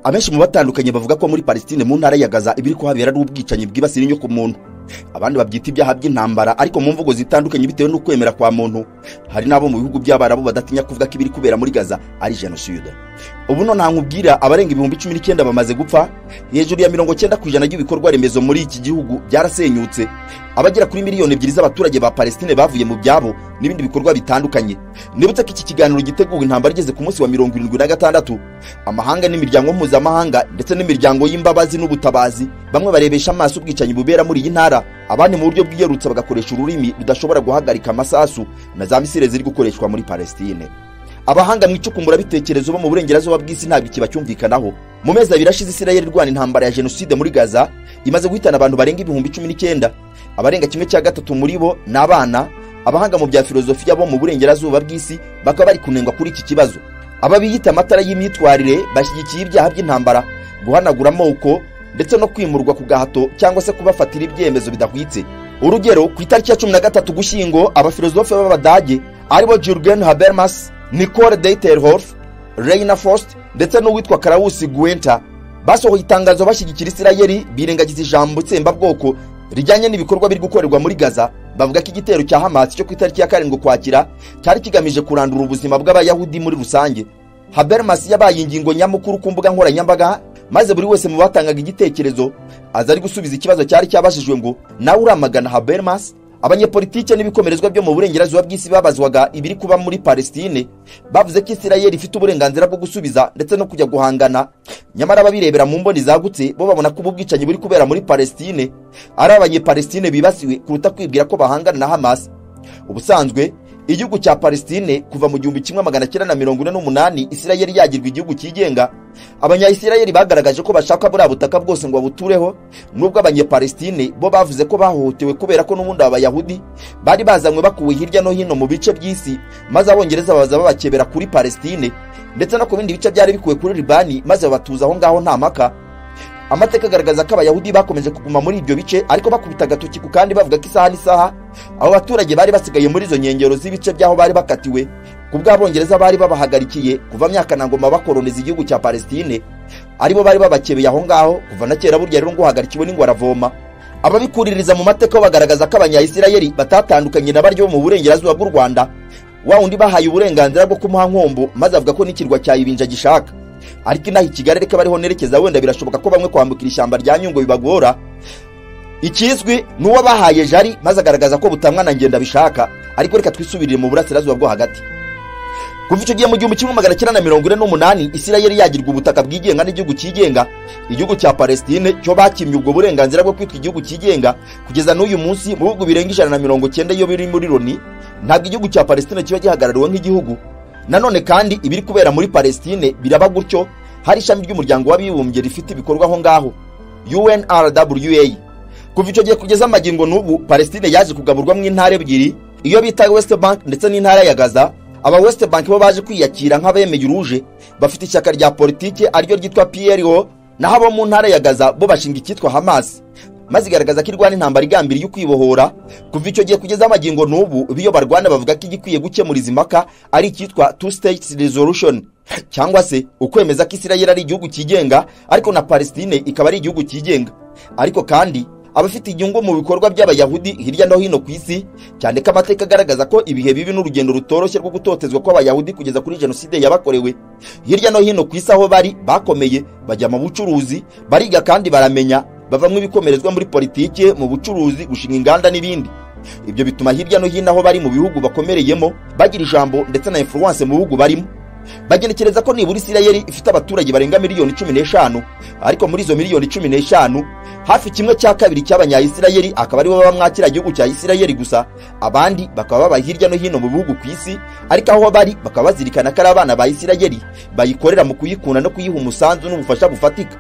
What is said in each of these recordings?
abenshi mu batandukanye bavuga ko muri palestine mu ntara ya gaza ibiri kuhabera ari ubwicanyi bwibasira inyoko muntu abandi babyita ibyaha by'intambara ariko mu mvugo zitandukanye bitewe n'ukwemera kwa muntu hari n'abo mu bihugu by'abarabu badatinya kuvuga ko ibiri kubera muri gaza ari jenoside ubu none nkubwira abarenga ibihumbi cumi n'icyenda bamaze gupfa hejuru ya mirongo cyenda ku ijana by'ibikorwa remezo muri iki gihugu byarasenyutse abagera kuri miliyoni ebyiri z'abaturage ba palestine bavuye mu byabo n'ibindi bikorwa bitandukanye nibutse ko iki kiganiro giteguwe intambara igeze ku munsi wa mirongo irindwi na gatandatu amahanga n'imiryango mpuzamahanga ndetse n'imiryango y'imbabazi n'ubutabazi bamwe barebesha amaso ubwicanyi bubera muri iyi ntara abandi mu buryo bwiyarutse bagakoresha ururimi rudashobora guhagarika amasasu na za misile ziri gukoreshwa muri palestine abahanga mu icukumbura bo mu burengerazuba bw'isi ntabwo ikiba cyumvikanaho mu mezi abiri ashize isirayeli irwana intambara ya jenoside muri gaza imaze guhitana abantu barenga ibihumbi cumi n'icyenda abarenga kimwe cya gatatu muri bo ni abana abahanga mu bya filozofiya bo mu burengerazuba bw'isi bakaba bari kunengwa kuri iki kibazo aba biyita amatara y'imyitwarire bashyigikiye ibyaha by'intambara guhanagura amoko ndetse no kwimurwa ku gahato cyangwa se kubafatira ibyemezo bidahwitse urugero ku itariki ya cumi na gatatu gushyingo abafilozofe b'abadage aribo jurgen habermas nicole deiterhof reina fost ndetse n'uwitwa karawusi guwenta basohoye itangazo bashyigikira isirayeri birengagiza ijambo itsembabwoko rijyanye n'ibikorwa biri gukorerwa muri gaza bavuga ko igitero cya hamas cyo ku itariki ya karindwi ukwakira cyari kigamije kurandura ubuzima bw'abayahudi muri rusange habermas yabaye ingingo nyamukuru ku mbuga nkoranyambaga maze buri wese mu batangaga igitekerezo aza ari gusubiza ikibazo cyari cyabajijwe ngo nawe uramagana habermas abanyepolitike n'ibikomerezwa byo mu burengerazuba bw'isi babazwaga ibiri kuba muri palestine bavuze ko isirayeli ifite uburenganzira bwo gusubiza ndetse no kujya guhangana nyamara ababirebera mu mboni zagutse bo babona ko ubu bwicanyi buri kubera muri palestine ari abanyepalestine bibasiwe kuruta kwibwira ko bahangana na hamas ubusanzwe igihugu cya palestine kuva mu gihumbi kimwe magana cyenda na mirongo ine n'umunani isirayeli yagirwa igihugu cyigenga abanyayisirayeli bagaragaje ko bashaka buriya butaka bwose ngo babutureho nubwo abanyepalestine bo bavuze ko bahohotewe kubera ko n'ubundi aba bayahudi bari bazanywe bakuwe hirya no hino mu bice by'isi maze abongereza baza babakebera kuri palestine ndetse no ku bindi bice byari bikuwe kuri libani maze babatuza aho ngaho nta maka amateka agaragaza ko abayahudi bakomeje kuguma muri ibyo bice ariko bakubita agatoki ku kandi bavuga ko isaha n'isaha abo baturage bari basigaye muri izo nkengero z'ibice by'aho bari bakatiwe ku bw'abongereza bari babahagarikiye kuva myakanangoma bakoroniza igihugu cya palestine aribo bari babakebeye aho ngaho kuva na kera burya rero ngo uhagarikiwe n'ingwaravoma ababikuririza mu mateka bagaragaza ko abanyayisirayeli batatandukanye na baryo mu burengerazuba bw'u rwanda wa undi bahaye uburenganzira bwo kumuha nkombo maze avuga ko n'ikirwa cya ibinja gishaka ariko inaha ikigali reka bariho nerekeza wenda birashoboka ko bamwe kwambukira ishyamba rya nyungwe bibagora ikizwi ni uwo bahaye jari maze agaragaza ko butamwa na ngenda bishaka ariko reka twisubirire mu burasirazuba bwo hagati kuva icyo gihe mu gihumbi kimwe magana cyenda na mirongo ine n'umunani isirayeli yagirwa ubutaka bwigenga n'igihugu cyigenga igihugu cya palestine cyo bakimye ubwo burenganzira bwo kwitwa igihugu cyigenga kugeza n'uyu munsi mu bihugu birenga ijana na mirongo cyenda iyo biri muri loni ntabwo igihugu cya palestine kiba gihagarariwe nk'igihugu nanone kandi ibiri kubera muri palestine biraba gutyo hari ishami ry'umuryango w'abibumbye rifite ibikorwa aho ngaho unrwa kuva icyo gihe kugeza amagingo n'ubu palestine yaje kugaburwamo intara ebyiri iyo bita west bank ndetse n'intara ya gaza aba west bank bo baje kwiyakira nk'abemeye uruje bafite ishyaka rya politiki ariryo ryitwa pro naho abo mu ntara ya gaza bo bashinga icyitwa hamas maze igaragaza ko irwana intambara igambiriye ukwibohora kuva icyo gihe kugeza amagingo n'ubu biyo barwana bavuga ko igikwiye gukemura izi mpaka ari icyitwa two states resolution cyangwa se ukwemeza ko isirayeli ari igihugu cyigenga ariko na palestine ikaba ari igihugu cyigenga ariko kandi abafite inyungu mu bikorwa by'abayahudi hirya no hino ku isi cyane ko amateka agaragaza ko ibihe bibi n'urugendo rutoroshye rwo gutotezwa kw'abayahudi kugeza kuri jenoside yabakorewe hirya no hino ku isi aho bari bakomeye bajya mu bucuruzi bariga kandi baramenya bavamo ibikomerezwa muri politiki mu bucuruzi gushinga inganda n'ibindi ibyo bituma hirya no hino aho bari mu bihugu bakomereyemo bagira ijambo ndetse na influence mu bihugu barimo bagenekereza ko nibura isirayeli ifite abaturage barenga miliyoni cumi n'eshanu ariko muri izo miliyoni cumi n'eshanu hafi kimwe cya kabiri cy'abanyayisirayeli akaba aribo baba mwakira igihugu cya isirayeli gusa abandi bakaba baba hirya no hino mu bihugu ku isi ariko aho bari bakaba bazirikana ko ari abana ba isirayeli bayikorera mu kuyikunda no kuyiha umusanzu n'ubufasha bufatika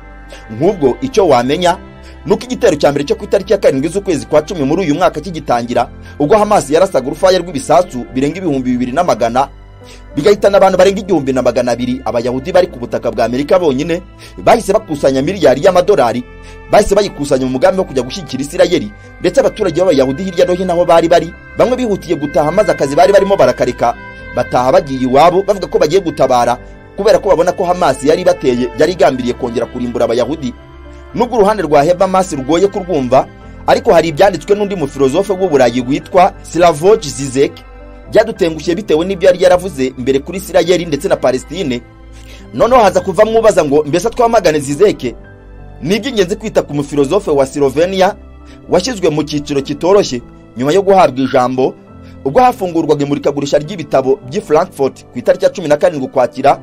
nk'ubwo icyo wamenya nuko igitero cya mbere cyo ku itariki ya karindwi z'ukwezi kwa cumi muri uyu mwaka kigitangira ubwo hamasi yarasaga urufaya rw'ibisasu birenga ibihumbi bibiri na magana bigahitana abantu barenga igihumbi na magana abiri abayahudi bari ku butaka bwa amerika bonyine bahise bakusanya miliyari y'amadolari bahise bayikusanya mu mugambi wo kujya gushyigikira isirayeli ndetse abaturage b'abayahudi hirya no hino aho bari bari bamwe bihutiye gutaha maze akazi bari barimo barakareka bataha bagiye iwabo bavuga ko bagiye gutabara kubera ko babona ko hamasi yari ibateye yari igambiriye kongera kurimbura abayahudi nubwo uruhande rwa hebamasi rugoye kurwumva ariko hari ibyanditswe n'undi mufilozofe w'uburayi witwa silavoji zizek byadutengushye bitewe n'ibyo yari yaravuze mbere kuri isirayeli ndetse na palesitine noneho haza kuva mwubaza ngo mbese twamagane zizeke ni iby'ingenzi kwita ku mufilozofe wa siloveniya washyizwe mu cyiciro kitoroshye nyuma yo guhabwa ijambo ubwo hafungurwaga imurikagurisha ry'ibitabo by'i frankfurt ku itariki ya cumi na karindwi ukwakira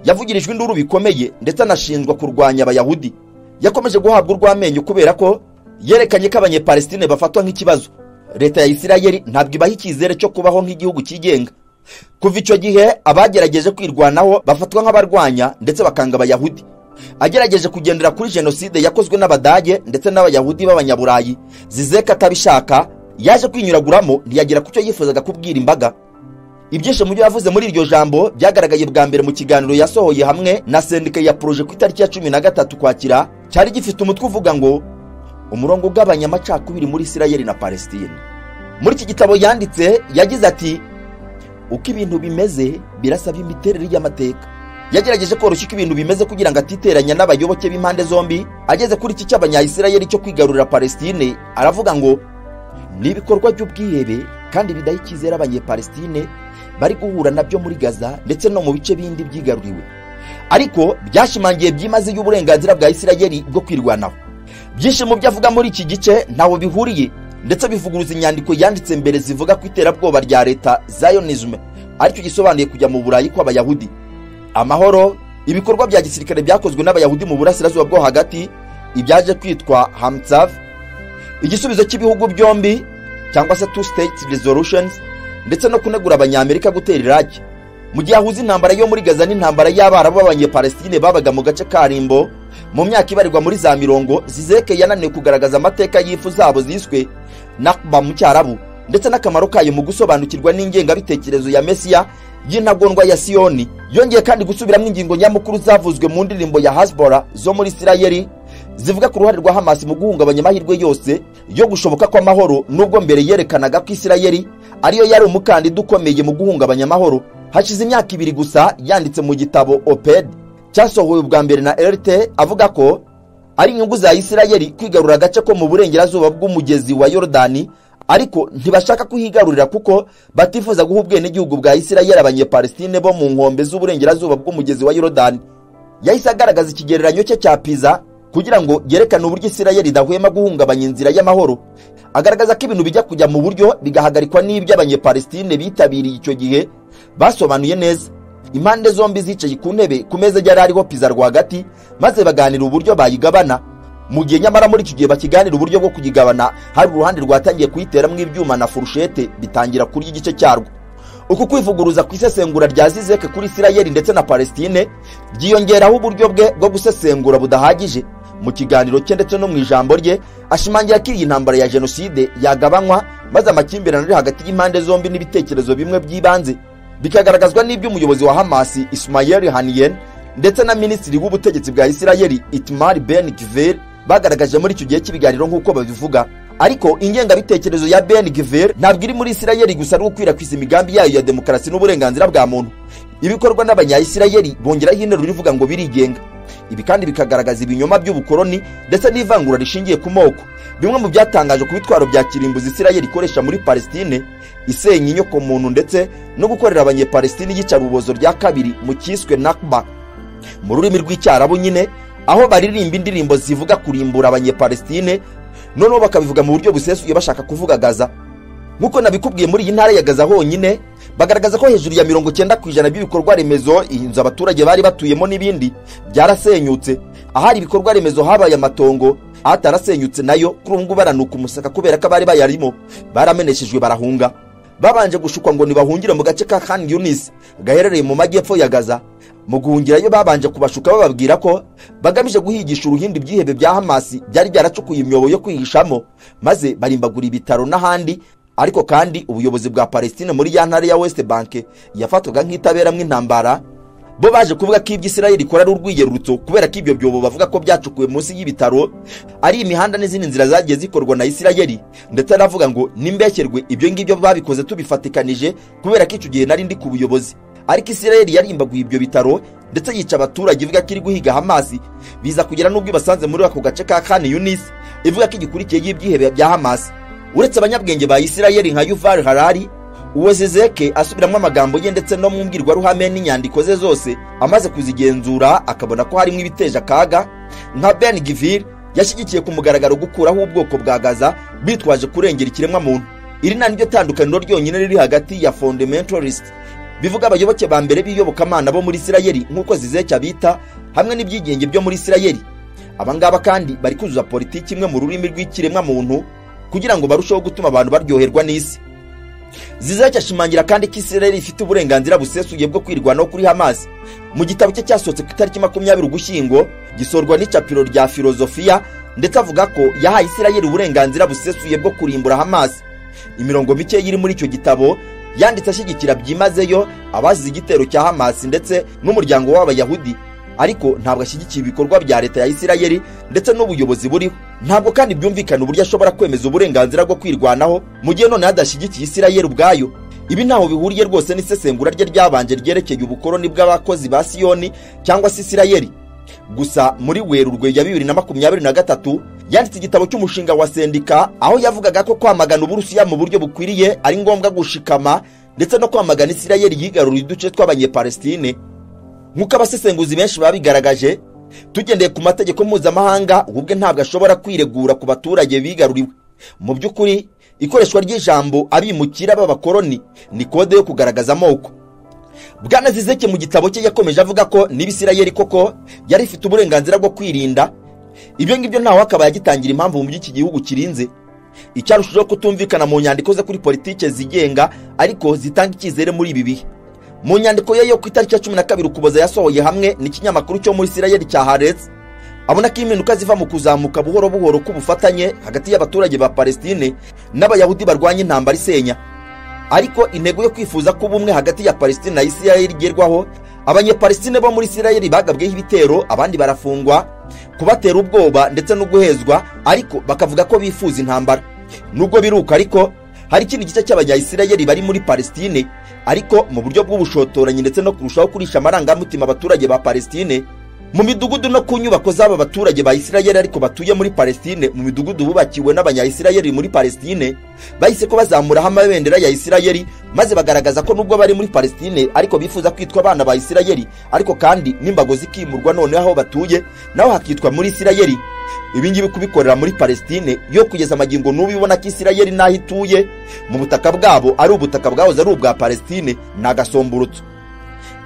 yavugirijwe induru bikomeye ndetse anashinjwa kurwanya abayahudi yakomeje guhabwa urw'amenyo kubera ko yerekanye ko abanyepalesitine bafatwa nk'ikibazo leta ya isirayeli ntabwo ibaha icyizere cyo kubaho nk'igihugu cyigenga kuva icyo gihe abagerageje kwirwanaho bafatwa nk'abarwanya ndetse bakanga abayahudi agerageje kugendera kuri jenoside yakozwe n'abadage ndetse n'abayahudi b'abanyaburayi zizeka atabishaka yaje kwinyuraguramo ntiyagera ku cyo yifuzaga kubwira imbaga ibyinshi mu byo yavuze muri iryo jambo byagaragaye bwa mbere mu kiganiro yasohoye hamwe na sendika ya poroje ku itariki ya cumi na gatatu kwakira cyari gifite umutwe uvuga ngo umurongo ugabanya amacakubiri muri isirayeli na palesitine muri iki gitabo yanditse yagize ati uko ibintu bimeze birasaba imiterere y'amateka yagerageje koroshya uko ibintu bimeze kugira ngo atiteranya n'abayoboke b'impande zombi ageze kuri iki cy'abanyayisirayeli cyo kwigarurira palesitine aravuga ngo ni ibikorwa by'ubwihebe kandi bidaha icyizere abanyepalesitine bari guhura nabyo muri gaza ndetse no mu bice bindi byigaruriwe ariko byashimangiye byimazeyo uburenganzira bwa isirayeli bwo kwirwanaho byinshi mu byo avuga muri iki gice ntawe bihuriye ndetse bivuguruza inyandiko yanditse mbere zivuga ku iterabwoba rya leta zayonisme aricyo gisobanuye kujya mu burayi kw'abayahudi amahoro ibikorwa bya gisirikare byakozwe n'abayahudi mu burasirazuba bwo hagati ibyaje kwitwa hamtsav igisubizo cy'ibihugu byombi cyangwa se two state resolutions ndetse no kunegura abanyamerika gutera iraki mu gihe ahuza intambara yo muri gaza n'intambara y'abarabu b'abanyepalesitine babaga mu gace karimbo mu myaka ibarirwa muri za mirongo zizeke yananiwe kugaragaza amateka y'ifu zabo ziswe nakba mu cyarabu ndetse n'akamaro kayo mu gusobanukirwa n'ingengabitekerezo ya mesiya y'intagondwa ya siyoni yongeye kandi gusubiramo ingingo nyamukuru zavuzwe mu ndirimbo ya hasbora zo muri isirayeli zivuga ku ruhare rwa hamasi mu guhungabanya amahirwe yose yo gushoboka kw'amahoro nubwo mbere yerekanaga ko isirayeli ariyo yari umukandida ukomeye mu guhungabanya amahoro hashize imyaka ibiri gusa yanditse mu gitabo oped cyasohowe bwa mbere na rt avuga ko ari inyungu za isirayeli kwigarura agace ko mu burengerazuba bw'umugezi wa yorodani ariko ntibashaka kuhigarurira kuko batifuza guha ubwenegihugu bwa isirayeli abanyepalesitine bo mu nkombe z'uburengerazuba bw'umugezi wa yorodani yahise agaragaza ikigereranyo cye cya piza kugira ngo yerekane uburyo isirayeli idahwema guhungabanya inzira y'amahoro agaragaza ko ibintu bijya kujya mu buryo bigahagarikwa n'ibyo abanyepalesitine bitabiriye icyo gihe basobanuye neza impande zombi zicaye ku ntebe ku meza yari ariho piza rwagati maze baganira uburyo bayigabana mu gihe nyamara muri iki gihe bakiganira uburyo bwo kuyigabana hari uruhande rwatangiye kuyiteramo ibyuma na furushete bitangira kurya igice cyarwo uku kwivuguruza ku isesengura rya zizeke kuri isirayeli ndetse na palesitine byiyongeraho uburyo bwe bwo gusesengura budahagije mu kiganiro cye ndetse no mu ijambo rye ashimangira ko iyi ntambara ya jenoside yagabanywa maze amakimbirane ari hagati y'impande zombi n'ibitekerezo bimwe by'ibanze bikagaragazwa n'ibyo umuyobozi wa hamasi ismayeli haniyen ndetse na minisitiri w'ubutegetsi bwa isirayeli itimari ben givir bagaragaje muri icyo gihe cy'ibiganiro nk'uko babivuga ariko ingengabitekerezo ya ben givir ntabwo iri muri isirayeli gusa ari gukwirakwiza imigambi yayo ya demokarasi n'uburenganzira bwa muntu ibikorwa n'abanyayisirayeli bongeraho interuro ivuga ngo birigenga ibi kandi bikagaragaza ibinyoma by'ubukoroni ndetse n'ivangura rishingiye ku moko bimwe mu byatangaje ku bitwaro bya kirimbuzi isirayeli ikoresha muri palesitine isenya inyokomuntu ndetse no gukorera abanyepalesitine iyicarubozo rya kabiri mu cyiswe nakba mu rurimi rw'icyarabu nyine aho baririmba indirimbo zivuga kurimbura abanyepalesitine noneho bakabivuga mu buryo busesuye bashaka kuvuga gaza nk'uko nabikubwiye muri iyi ntara ya gaza honyine bagaragaza ko hejuru ya mirongo cyenda ku ijana by'ibikorwa remezo inzu abaturage bari batuyemo n'ibindi byarasenyutse ahari ibikorwa remezo habaye amatongo atarasenyutse nayo kuri ubu ngubu baranuka umusaka kubera ko abari bayarimo barameneshejwe barahunga babanje gushukwa ngo ntibahungire mu gace ka khan yunis gaherereye mu majyepfo ya gaza mu guhungirayo babanje kubashuka bababwira ko bagamije guhigisha uruhindi ibyihebe bya hamasi byari byaracukuye imyobo yo kwihishamo maze barimbagura ibitaro n'ahandi ariko kandi ubuyobozi bwa palesitine muri ya ntara ya west bank yafatwaga nk'itaberamwo intambara bo baje kuvuga ko ibyo isirayeli ikora ari urwiyerurutso kubera ko ibyo byobo bavuga ko byacukuwe munsi y'ibitaro ari imihanda n'izindi nzira zagiye zikorwa na isirayeli ndetse aravuga ngo nimbeshyerwe ibyo ngibyo babikoze tubifatikanije kubera ko icyo gihe nari ndi ku buyobozi ariko isirayeli yarimbaguye ibyo bitaro ndetse yica abaturage ivuga ko iri guhiga hamasi biza kugera n'ubwo ibasanze muri ako gace ka kani yunisi ivuga ko igikurikiyeho ibyihebe bya hamasi uretse abanyabwenge ba isirayeli nka yuval harari uwo zezeke asubiramo amagambo ye ndetse no mu mbwirwaruhame n'inyandiko ze zose amaze kuzigenzura akabona ko harimo ibiteje akaga nka ben givir yashyigikiye ku mugaragaro gukuraho ubwoko bwa gaza bitwaje kurengera ikiremwamuntu iri na niryo tandukaniro ryonyine riri hagati ya fundamentalist bivuga abayoboke ba mbere b'iyobokamana bo muri isirayeli nk'uko zizeke abita hamwe n'ibyigenge byo muri isirayeli aba ngaba kandi bari kuzuza politiki imwe mu rurimi rw'ikiremwamuntu kugira ngo barusheho gutuma abantu baryoherwa n'isi zizeke ashimangira kandi ko isirayeli ifite uburenganzira busesuye bwo kwirwanaho kuri hamasi mu gitabo cye cyasohotse ku itariki makumyabiri ugushyingo gisorwa n'icapiro rya filozofiya ndetse avuga ko yahaye isirayeli uburenganzira busesuye bwo kurimbura hamasi imirongo mike iri muri icyo gitabo yanditse ashyigikira byimazeyo abazize igitero cya hamasi ndetse n'umuryango w'abayahudi ariko ntabwo ashyigikiye ibikorwa bya leta ya isirayeli ndetse n'ubuyobozi buriho ntabwo kandi byumvikana uburyo ashobora kwemeza uburenganzira bwo kwirwanaho mu gihe noneho adashyigikiye isirayeli ubwayo ibi ntaho bihuriye rwose n'isesengura rye ryabanje ryerekeye ubukoroni bw'abakozi ba siyoni cyangwa se isirayeli gusa muri werurwe ya bibiri na makumyabiri na gatatu yanditse igitabo cy'umushinga wa sendika aho yavugaga ko kwamagana uburusiya mu buryo bukwiriye ari ngombwa gushikama ndetse no kwamagana isirayeli yigaruriye uduce tw'abanyepalestine nk'uko abasesenguzi benshi babigaragaje tugendeye ku mategeko mpuzamahanga ubwe ntabwo ashobora kwiregura ku baturage bigaruriwe mu by'ukuri ikoreshwa ry'ijambo abimukira b'abakoroni ni kode yo kugaragaza amoko bwana zizeke mu gitabo cye yakomeje avuga ko niba isirayeli koko yari ifite uburenganzira bwo kwirinda ibyo ngibyo ntawe akaba yagitangira impamvu mu buryo iki gihugu kirinze icyarushijeho kutumvikana mu nyandiko ze kuri politike zigenga ariko zitanga icyizere muri ibi bihe mu nyandiko ye yo ku itariki ya cumi na kabiri ukuboza yasohoye hamwe n'ikinyamakuru cyo muri isirayeli cya haretse abona ko impinduka ziva mu kuzamuka buhoro buhoro k'ubufatanye hagati y'abaturage ba palestine n'abayahudi barwanya intambara isenya ariko intego yo kwifuza ko ubumwe hagati ya palestine na isirayeli igerwaho abanyepalestine bo muri isirayeli bagabweho ibitero abandi barafungwa kubatera ubwoba ndetse no guhezwa ariko bakavuga ko bifuza intambara nubwo biruka ariko hari ikindi gice cy'abanyayisirayeli bari muri palestine ariko mu buryo bw'ubushotoranyi ndetse no kurushaho kurisha amarangamutima abaturage ba palestine mu midugudu no ku nyubako z'aba baturage ba isirayeli ariko batuye muri palestine mu midugudu bubakiwe n'abanyayisirayeli muri palestine bahise ko bazamuraho amabendera ya isirayeli maze bagaragaza ko nubwo bari muri palestine ariko bifuza kwitwa abana ba isirayeli ariko kandi n'imbago zikimurwa noneho aho batuye naho hakitwa muri isirayeli ibingibi kubikorera muri palestine yo kugeza amagingo n'ubu ibona ko isirayeli n'aho ituye mu butaka bwabo ari ubutaka bwahoze ari ubwa palestine ni agasomburutso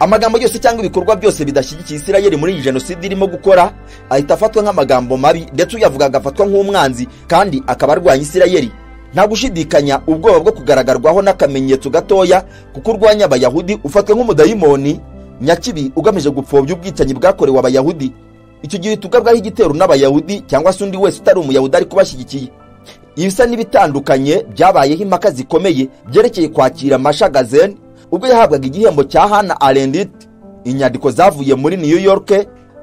amagambo yose cyangwa ibikorwa byose bidashyigikiye isirayeli muri iyi jenoside irimo gukora ahita afatwa nk'amagambo mabi ndetse uyavuga agafatwa nk'umwanzi kandi akaba arwanya isirayeli nta gushidikanya ubwoba bwo kugaragarwaho n'akamenyetso gatoya kuko urwanya abayahudi ufatwa nk'umudayimoni nyakibi ugamije gupfobya ubwicanyi bwakorewe abayahudi icyo gihe tugabwaho igitero n'abayahudi cyangwa se undi wese utari umuyahudi ari kubashyigikiye ibisa n'ibitandukanye byabayeho impaka zikomeye byerekeye kwakira mashagazeni ubwo yahabwaga igihembo cya hana arendit inyandiko zavuye muri new york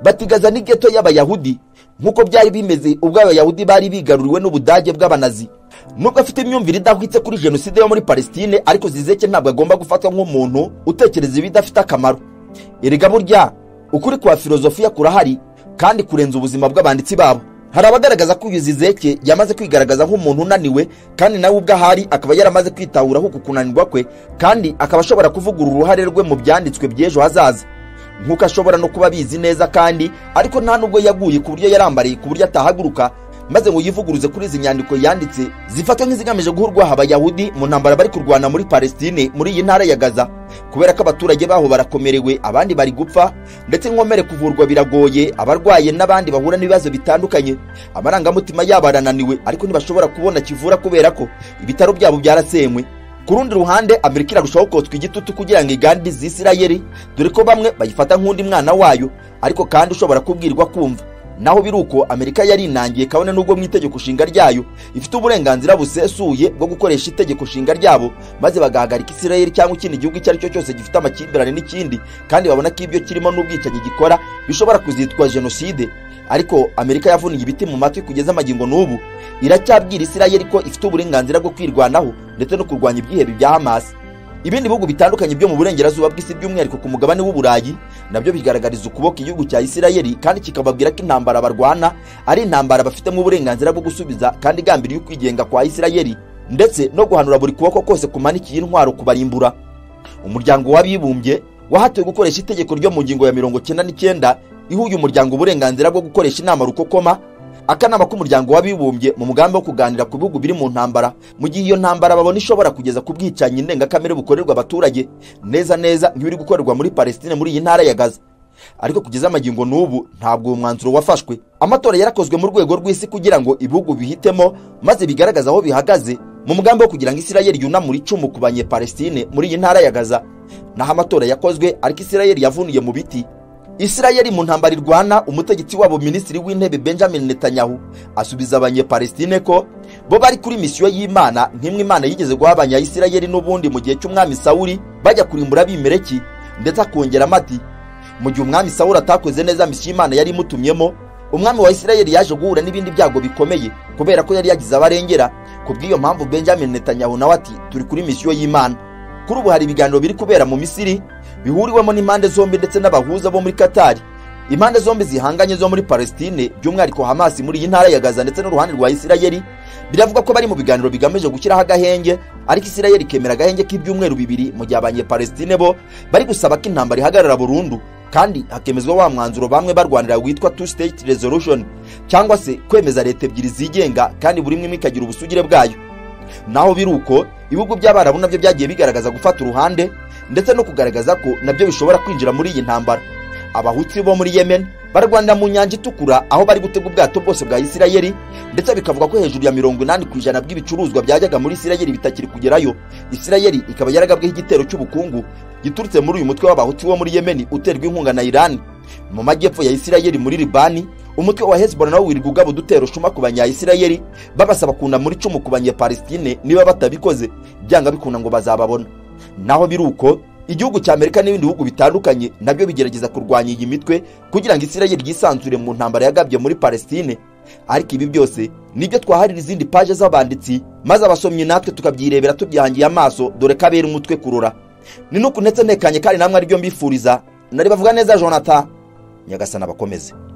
batigaza n'igeto y'abayahudi nk'uko byari bimeze ubwo abayahudi bari bigaruriwe n'ubudage bw'abanazi nubwo afite imyumvire idahwitse kuri jenoside yo muri palestine ariko zizeke ntabwo agomba gufatwa nk'umuntu utekereza ibidafite akamaro erega burya ukuri kwa filozofiya kurahari kandi kurenza ubuzima bw'abanditsi babo hari abagaragaza ko uyu zizeke yamaze kwigaragaza nk'umuntu unaniwe kandi nawe ubwo ahari akaba yaramaze kwitahuraho ku kunanirwa kwe kandi akaba ashobora kuvugurura uruhare rwe mu byanditswe by'ejo hazaza nk'uko ashobora no kuba abizi neza kandi ariko nta nubwo yaguye ku buryo yarambariye ku buryo atahaguruka maze ngo yivuguruze kuri izi nyandiko yanditse zifatwa nk'izigamije guha urwaha abayahudi mu ntambara bari kurwana muri palestine muri iyi ntara ya gaza kubera ko abaturage baho barakomerewe abandi bari gupfa ndetse inkomere kuvurwa biragoye abarwaye n'abandi bahura n'ibibazo bitandukanye amarangamutima yabo arananiwe ariko ntibashobora kubona kivura kubera ko ibitaro byabo byarasenywe ku rundi ruhande amerika irarushaho kotswa igitutu kugira ngo igandirize isirayeli dore ko bamwe bayifata nk'undi mwana wayo ariko kandi ushobora kubwirwa kumva naho biri uko amerika yari inangiye kabone n'ubwo mu itegeko nshinga ryayo ifite uburenganzira busesuye bwo gukoresha itegeko nshinga ryabo maze bagahagarika isirayeli cyangwa ikindi gihugu icyo ari cyo cyose gifite amakimbirane n'ikindi kandi babona ko ibyo kirimo n'ubwicanyi gikora bishobora kuzitwa jenoside ariko amerika yavuniye ibiti mu matwi kugeza amagingo n'ubu iracyabwira isirayeli ko ifite uburenganzira bwo kwirwanaho ndetse no kurwanya ibyihebe bya hamasi ibindi bihugu bitandukanye byo mu burengerazuba bw'isi by'umwihariko ku mugabane w'uburayi nabyo bigaragariza ukuboko igihugu cya isirayeli kandi kikababwira ko intambara barwana ari intambara bafitemo uburenganzira bwo gusubiza kandi igambiriye ukwigenga kwa isirayeli ndetse no guhanura buri kuboko kose kumanikiye intwaro kubarimbura umuryango w'abibumbye wahatiwe gukoresha itegeko ryo mu ngingo ya mirongo cyenda n'icyenda iha uyu muryango uburenganzira bwo gukoresha inama rukokoma akanama k'umuryango w'abibumbye mu mugambi wo kuganira ku bihugu biri mu ntambara mu gihe iyo ntambara babona ishobora kugeza ku bwicanyi ndengakamere bukorerwa abaturage neza neza nk'ibiri gukorerwa muri palestine muri iyi ntara ya gaza ariko kugeza amagingo n'ubu ntabwo uwo mwanzuro wafashwe amatora yarakozwe mu rwego rw'isi kugira ngo ibihugu bihitemo maze bigaragaze aho bihagaze mu mugambi wo kugira ngo isirayeli yunamure icumu ku banyepalestine muri iyi ntara ya gaza naho amatora yakozwe ariko isirayeli yavuniye mu biti isirayeli mu ntambara irwana umutegetsi wabo minisitiri w'intebe benjamin netanyahu asubiza abanyepalestine ko bo bari kuri misiyo y'imana nk'imwe imana yigeze guha abanyayisirayeli n'ubundi mu gihe cy'umwami sawuri bajya kurimbura abimeleki ndetse akongeramo ati mu gihe umwami sawuri atakoze neza misiyo imana yari imutumyemo umwami wa isirayeli yaje guhura n'ibindi byago bikomeye kubera ko yari yagize abarengera ku bw'iyo mpamvu benjamin netanyahu nawe ati turi kuri misiyo y'imana kuri ubu hari ibiganiro biri kubera mu misiri bihuriwemo n'impande zombi ndetse n'abahuza bo muri katari impande zombi zihanganye zo muri palestine by'umwihariko hamasi muri iyi ntara ya gaza ndetse n'uruhande rwa isirayeli biravuga ko bari mu biganiro bigamije gushyiraho agahenge ariko isirayeli ikemera agahenge k'ibyumweru bibiri mu gihe abanyepalestine bo bari gusaba ko intambara ihagarara burundu kandi hakemezwa wa mwanzuro bamwe barwanira witwa two state resolution cyangwa se kwemeza leta ebyiri zigenga kandi buri imwe ikagira ubusugire bwayo naho biri uko ibihugu by'abarabu nabyo byagiye bigaragaza gufata uruhande ndetse no kugaragaza ko nabyo bishobora kwinjira muri iyi ntambara abahutsi bo muri yemen barwanira mu nyanja itukura aho bari gutega ubwato bwose bwa isirayeli ndetse bikavuga ko hejuru ya mirongo inani ku ijana bw'ibicuruzwa byajyaga muri isirayeli bitakiri kugerayo isirayeli ikaba yaragabweho igitero cy'ubukungu giturutse muri uyu mutwe w'abahutsi wo muri yemeni uterwa inkunga na irani mu majyepfo ya isirayeli muri libani umutwe wa hezbollah nawo wirirwa ugaba udutero shuma ku banyayisirayeli babasaba kunda muri icumu ku banyepalestine niba batabikoze byanga bikunda ngo bazababona naho biri uko igihugu cya amerika n'ibindi bihugu bitandukanye nabyo bigerageza kurwanya iyi mitwe kugira ngo isirayeli yisanzure mu ntambara yagabye muri palestine ariko ibi byose nibyo twaharira izindi paje z'abanditsi maze abasomyi natwe tukabyirebera tubyihangiye amaso dore ko abera umutwe kurura ni nuku ndetse ntekanye kandi namwe aribyo mbifuriza nari bavuga neza jonathan nyagasana bakomeze